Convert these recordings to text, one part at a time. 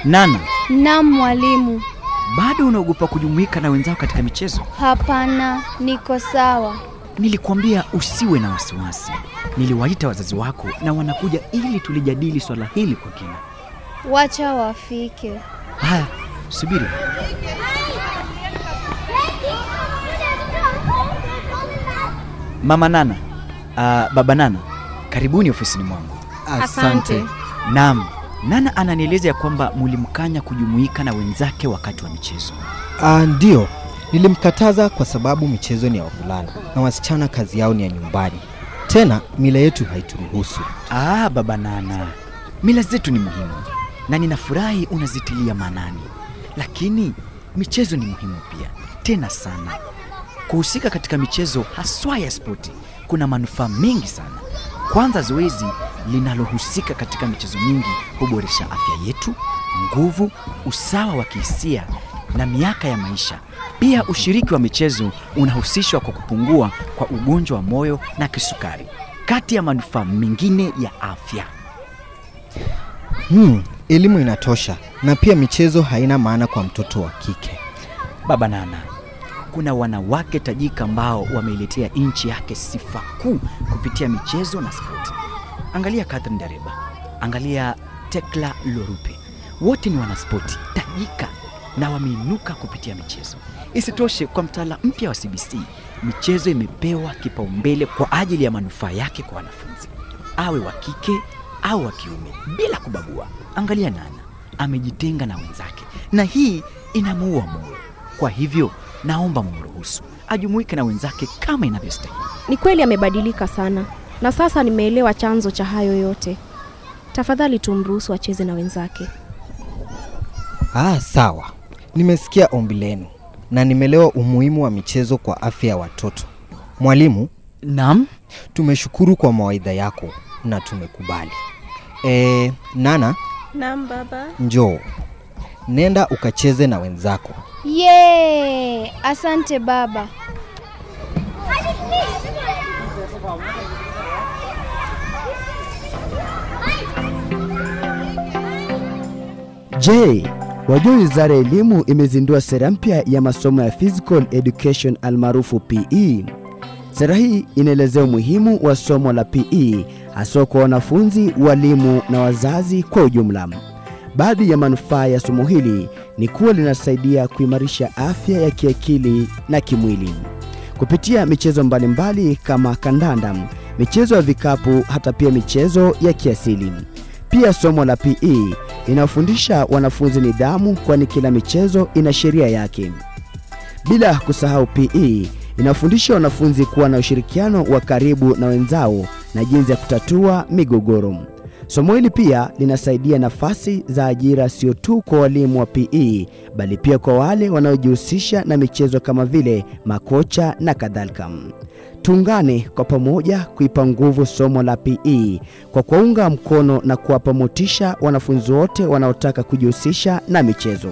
Nana, Naam mwalimu. bado unaogopa kujumuika na wenzao katika michezo? Hapana, niko sawa. Nilikwambia usiwe na wasiwasi. Niliwaita wazazi wako na wanakuja ili tulijadili swala hili kwa kina. Wacha wafike. Haya, subiri. Mama Nana, uh, baba Nana, karibuni ofisini mwangu. Asante. Naam, Nana ananieleza ya kwamba mulimkanya kujumuika na wenzake wakati wa michezo. Ah, ndio nilimkataza kwa sababu michezo ni ya wavulana na wasichana kazi yao ni ya nyumbani. Tena mila yetu haituruhusu. Ah, baba Nana, mila zetu ni muhimu na ninafurahi unazitilia maanani, lakini michezo ni muhimu pia, tena sana. Kuhusika katika michezo haswa ya spoti kuna manufaa mengi sana. Kwanza, zoezi linalohusika katika michezo mingi huboresha afya yetu, nguvu, usawa wa kihisia na miaka ya maisha. Pia ushiriki wa michezo unahusishwa kwa kupungua kwa ugonjwa wa moyo na kisukari, kati ya manufaa mengine ya afya. Hmm, elimu inatosha na pia michezo haina maana kwa mtoto wa kike. Baba Nana, kuna wanawake tajika ambao wameiletea nchi yake sifa kuu kupitia michezo na spoti. Angalia Catherine Dareba, angalia Tekla Lorupe, wote ni wanaspoti tajika na wameinuka kupitia michezo. Isitoshe, kwa mtaala mpya wa CBC, michezo imepewa kipaumbele kwa ajili ya manufaa yake kwa wanafunzi, awe wa kike au wa kiume, bila kubagua. Angalia Nana, amejitenga na wenzake, na hii inamuua moyo. Kwa hivyo naomba mumruhusu ajumuike na wenzake kama inavyostahili. Ni kweli amebadilika sana, na sasa nimeelewa chanzo cha hayo yote. Tafadhali tumruhusu acheze na wenzake. Ah, sawa. Nimesikia ombi lenu na nimeelewa umuhimu wa michezo kwa afya ya watoto. Mwalimu, Naam, tumeshukuru kwa mawaidha yako na tumekubali. E, Nana, Naam baba. njoo. Nenda ukacheze na wenzako. Ye! Asante baba. Je, wajua wizara ya elimu imezindua sera mpya ya masomo ya physical education almaarufu PE. Sera hii inaelezea umuhimu wa somo la PE haswa kwa wanafunzi, walimu na wazazi kwa ujumla. Baadhi ya manufaa ya somo hili ni kuwa linasaidia kuimarisha afya ya kiakili na kimwili kupitia michezo mbalimbali kama kandanda, michezo ya vikapu, hata pia michezo ya kiasili. Pia somo la PE inafundisha wanafunzi nidhamu, kwani kila michezo ina sheria yake. Bila kusahau, PE inafundisha wanafunzi kuwa na ushirikiano wa karibu na wenzao na jinsi ya kutatua migogoro. Somo hili pia linasaidia nafasi za ajira sio tu kwa walimu wa PE bali pia kwa wale wanaojihusisha na michezo kama vile makocha na kadhalika. Tuungane kwa pamoja kuipa nguvu somo la PE kwa kuwaunga mkono na kuwapa motisha wanafunzi wote wanaotaka kujihusisha na michezo.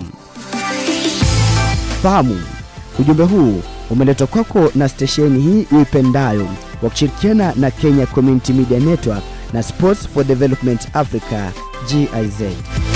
Fahamu, ujumbe huu umeletwa kwako na stesheni hii uipendayo kwa kushirikiana na Kenya Community Media Network na Sports for Development Africa GIZ.